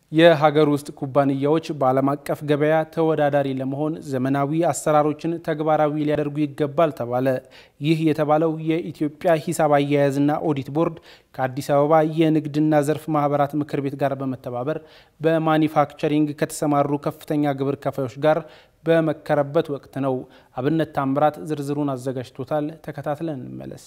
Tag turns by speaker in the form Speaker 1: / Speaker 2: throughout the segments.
Speaker 1: የሀገር ውስጥ ኩባንያዎች በዓለም አቀፍ ገበያ ተወዳዳሪ ለመሆን ዘመናዊ አሰራሮችን ተግባራዊ ሊያደርጉ ይገባል ተባለ። ይህ የተባለው የኢትዮጵያ ሂሳብ አያያዝና ኦዲት ቦርድ ከአዲስ አበባ የንግድና ዘርፍ ማህበራት ምክር ቤት ጋር በመተባበር በማኒፋክቸሪንግ ከተሰማሩ ከፍተኛ ግብር ከፋዮች ጋር በመከረበት ወቅት ነው። አብነት ታምራት ዝርዝሩን አዘጋጅቶታል። ተከታትለን እንመለስ።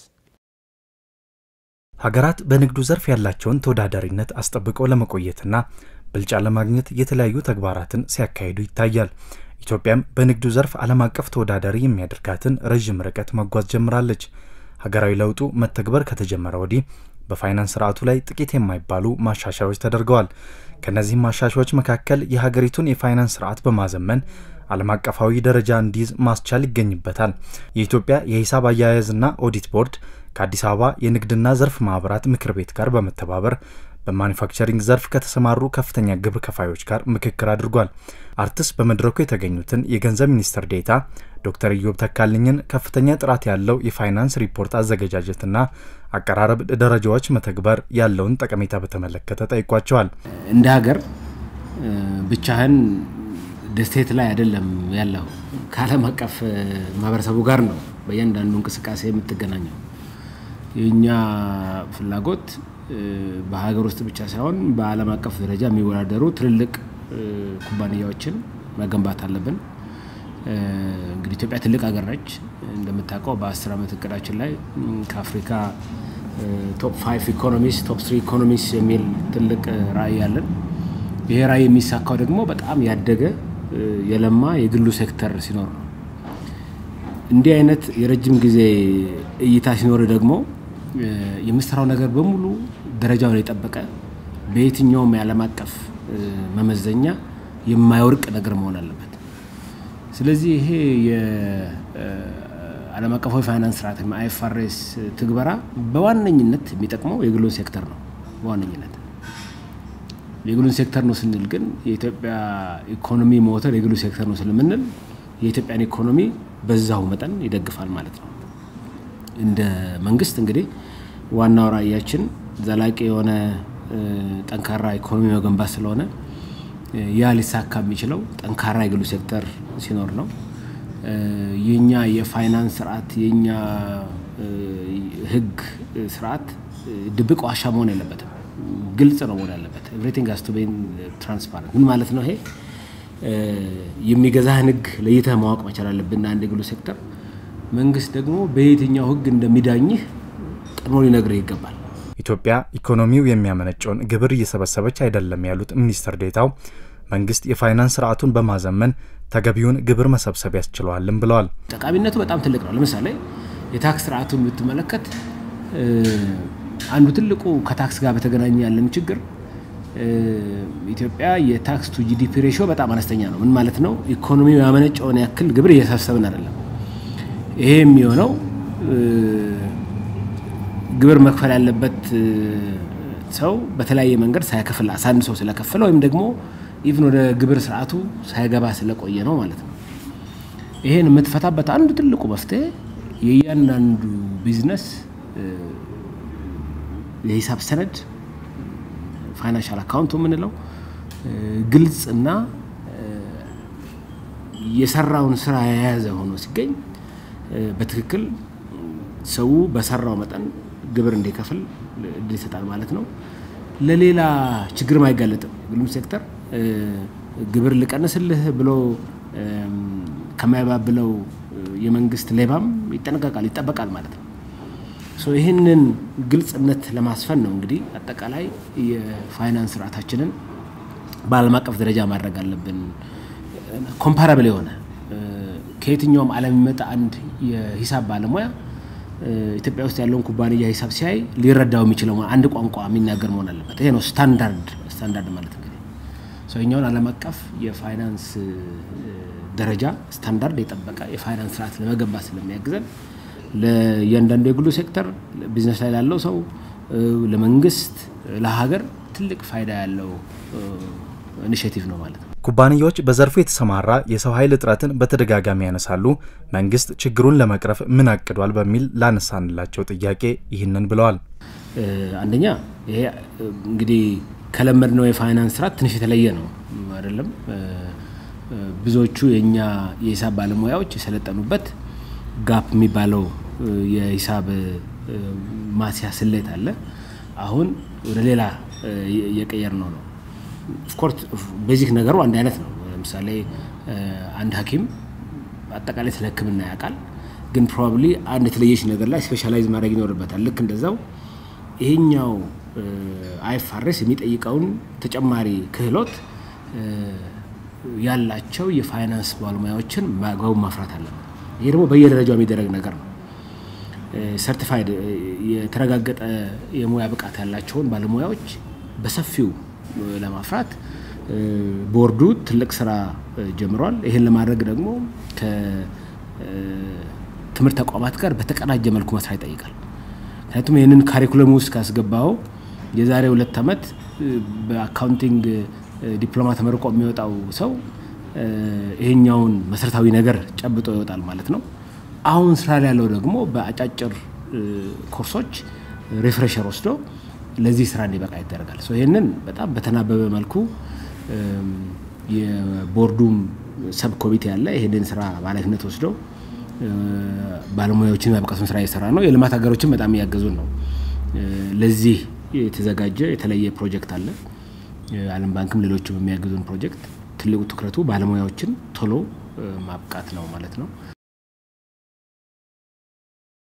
Speaker 2: ሀገራት በንግዱ ዘርፍ ያላቸውን ተወዳዳሪነት አስጠብቀው ለመቆየትና ብልጫ ለማግኘት የተለያዩ ተግባራትን ሲያካሂዱ ይታያል። ኢትዮጵያም በንግዱ ዘርፍ ዓለም አቀፍ ተወዳዳሪ የሚያደርጋትን ረዥም ርቀት መጓዝ ጀምራለች። ሀገራዊ ለውጡ መተግበር ከተጀመረ ወዲህ በፋይናንስ ስርዓቱ ላይ ጥቂት የማይባሉ ማሻሻያዎች ተደርገዋል። ከእነዚህም ማሻሻያዎች መካከል የሀገሪቱን የፋይናንስ ስርዓት በማዘመን ዓለም አቀፋዊ ደረጃ እንዲይዝ ማስቻል ይገኝበታል። የኢትዮጵያ የሂሳብ አያያዝና ኦዲት ቦርድ ከአዲስ አበባ የንግድና ዘርፍ ማህበራት ምክር ቤት ጋር በመተባበር በማኒፋክቸሪንግ ዘርፍ ከተሰማሩ ከፍተኛ ግብር ከፋዮች ጋር ምክክር አድርጓል። አርትስ በመድረኩ የተገኙትን የገንዘብ ሚኒስትር ዴኤታ ዶክተር ኢዮብ ተካልኝን ከፍተኛ ጥራት ያለው የፋይናንስ ሪፖርት አዘገጃጀትና አቀራረብ ደረጃዎች መተግበር ያለውን ጠቀሜታ በተመለከተ ጠይቋቸዋል።
Speaker 3: እንደ ሀገር ብቻህን ደስቴት ላይ አይደለም ያለው፣ ከዓለም አቀፍ ማህበረሰቡ ጋር ነው በእያንዳንዱ እንቅስቃሴ የምትገናኘው። የእኛ ፍላጎት በሀገር ውስጥ ብቻ ሳይሆን በዓለም አቀፍ ደረጃ የሚወዳደሩ ትልልቅ ኩባንያዎችን መገንባት አለብን። እንግዲህ ኢትዮጵያ ትልቅ ሀገር ነች። እንደምታውቀው በአስር ዓመት እቅዳችን ላይ ከአፍሪካ ቶፕ ፋይቭ ኢኮኖሚስ ቶፕ ስሪ ኢኮኖሚስ የሚል ትልቅ ራዕይ አለን። ይሄ ራዕይ የሚሳካው ደግሞ በጣም ያደገ የለማ የግሉ ሴክተር ሲኖር ነው። እንዲህ አይነት የረጅም ጊዜ እይታ ሲኖር ደግሞ የምሰራው ነገር በሙሉ ደረጃውን የጠበቀ በየትኛውም የዓለም አቀፍ መመዘኛ የማይወርቅ ነገር መሆን አለበት። ስለዚህ ይሄ የዓለም አቀፋዊ ፋይናንስ ስርዓት አይኤፍአርኤስ ትግበራ በዋነኝነት የሚጠቅመው የግሉን ሴክተር ነው። በዋነኝነት የግሉን ሴክተር ነው ስንል ግን የኢትዮጵያ ኢኮኖሚ ሞተር የግሉ ሴክተር ነው ስለምንል የኢትዮጵያን ኢኮኖሚ በዛው መጠን ይደግፋል ማለት ነው። እንደ መንግስት እንግዲህ ዋናው ራዕያችን ዘላቂ የሆነ ጠንካራ ኢኮኖሚ መገንባት ስለሆነ ያ ሊሳካ የሚችለው ጠንካራ የግሉ ሴክተር ሲኖር ነው። የኛ የፋይናንስ ስርዓት የኛ ህግ ስርዓት ድብቅ ዋሻ መሆን የለበትም፣ ግልጽ ነው መሆን ያለበት። ኤቭሪቲንግ ሃዝ ቱ ቢ ትራንስፓረንት። ምን ማለት ነው ይሄ? የሚገዛህን ህግ ለይተህ ማወቅ መቻል አለብን። አንድ የግሉ ሴክተር መንግስት ደግሞ በየትኛው ህግ እንደሚዳኝህ ቀድሞ ሊነግርህ ይገባል።
Speaker 2: ኢትዮጵያ ኢኮኖሚው የሚያመነጨውን ግብር እየሰበሰበች አይደለም ያሉት ሚኒስትር ዴኤታው መንግስት የፋይናንስ ስርዓቱን በማዘመን ተገቢውን ግብር መሰብሰብ ያስችለዋልም ብለዋል።
Speaker 3: ጠቃሚነቱ በጣም ትልቅ ነው። ለምሳሌ የታክስ ስርዓቱን ብትመለከት አንዱ ትልቁ ከታክስ ጋር በተገናኘ ያለን ችግር ኢትዮጵያ የታክስ ቱ ጂዲፒ ሬሽዮ በጣም አነስተኛ ነው። ምን ማለት ነው? ኢኮኖሚው ያመነጨውን ያክል ግብር እየሰበሰብን አይደለም። ይሄ የሚሆነው ግብር መክፈል ያለበት ሰው በተለያየ መንገድ ሳይከፍል አሳንሶ ስለከፈለ ወይም ደግሞ ኢቭን ወደ ግብር ስርዓቱ ሳይገባ ስለቆየ ነው ማለት ነው። ይሄን የምትፈታበት አንዱ ትልቁ መፍትሄ የእያንዳንዱ ቢዝነስ የሂሳብ ሰነድ ፋይናንሻል አካውንቱ የምንለው ግልጽ እና የሰራውን ስራ የያዘ ሆኖ ሲገኝ በትክክል ሰው በሰራው መጠን ግብር እንዲከፍል እድል ይሰጣል ማለት ነው። ለሌላ ችግርም አይጋለጥም። ግሉም ሴክተር ግብር ልቀንስልህ ብሎ ከማያባብለው የመንግስት ሌባም ይጠነቀቃል፣ ይጠበቃል ማለት ነው። ይህንን ግልጽነት ለማስፈን ነው እንግዲህ አጠቃላይ የፋይናንስ ስርዓታችንን በዓለም አቀፍ ደረጃ ማድረግ አለብን። ኮምፓራብል የሆነ ከየትኛውም ዓለም የሚመጣ አንድ የሂሳብ ባለሙያ ኢትዮጵያ ውስጥ ያለውን ኩባንያ ሂሳብ ሲያይ ሊረዳው የሚችለው አንድ ቋንቋ የሚናገር መሆን አለበት። ይሄ ነው ስታንዳርድ። ስታንዳርድ ማለት እንግዲህ ሰውኛውን ዓለም አቀፍ የፋይናንስ ደረጃ ስታንዳርድ የጠበቀ የፋይናንስ ስርዓት ለመገንባት ስለሚያግዘን ለእያንዳንዱ የግሉ ሴክተር ቢዝነስ ላይ ላለው ሰው፣ ለመንግስት፣ ለሀገር ትልቅ ፋይዳ ያለው ኢኒሽቲቭ ነው ማለት ነው።
Speaker 2: ኩባንያዎች በዘርፉ የተሰማራ የሰው ኃይል እጥረትን በተደጋጋሚ ያነሳሉ። መንግስት ችግሩን ለመቅረፍ ምን አቅዷል? በሚል ላነሳንላቸው ጥያቄ ይህንን ብለዋል።
Speaker 3: አንደኛ ይሄ እንግዲህ ከለመድነው የፋይናንስ ስርዓት ትንሽ የተለየ ነው አይደለም። ብዙዎቹ የእኛ የሂሳብ ባለሙያዎች የሰለጠኑበት ጋፕ የሚባለው የሂሳብ ማስያ ስሌት አለ። አሁን ወደ ሌላ የቀየር ነው ነው ኦፍኮርስ ቤዚክ ነገሩ አንድ አይነት ነው። ለምሳሌ አንድ ሐኪም አጠቃላይ ስለ ሕክምና ያውቃል፣ ግን ፕሮባብሊ አንድ የተለየች ነገር ላይ ስፔሻላይዝ ማድረግ ይኖርበታል። ልክ እንደዛው ይሄኛው አይፋሬስ የሚጠይቀውን ተጨማሪ ክህሎት ያላቸው የፋይናንስ ባለሙያዎችን በአግባቡ ማፍራት አለበት። ይሄ ደግሞ በየደረጃው የሚደረግ ነገር ነው። ሰርቲፋይድ የተረጋገጠ የሙያ ብቃት ያላቸውን ባለሙያዎች በሰፊው ለማፍራት ቦርዱ ትልቅ ስራ ጀምሯል። ይህን ለማድረግ ደግሞ ከትምህርት ተቋማት ጋር በተቀናጀ መልኩ መስራት ይጠይቃል። ምክንያቱም ይህንን ካሪኩለም ውስጥ ካስገባው የዛሬ ሁለት ዓመት በአካውንቲንግ ዲፕሎማ ተመርቆ የሚወጣው ሰው ይሄኛውን መሰረታዊ ነገር ጨብጦ ይወጣል ማለት ነው። አሁን ስራ ላይ ያለው ደግሞ በአጫጭር ኮርሶች ሪፍሬሸር ወስዶ ለዚህ ስራ እንዲበቃ ይደረጋል። ይህንን በጣም በተናበበ መልኩ የቦርዱም ሰብ ኮሚቴ ያለ ይህንን ስራ በኃላፊነት ወስዶ ባለሙያዎችን ማብቃቱን ስራ እየሰራ ነው። የልማት ሀገሮችን በጣም እያገዙን ነው። ለዚህ የተዘጋጀ የተለየ ፕሮጀክት አለ። ዓለም ባንክም ሌሎችም የሚያግዙን ፕሮጀክት ትልቁ ትኩረቱ ባለሙያዎችን ቶሎ ማብቃት ነው ማለት ነው።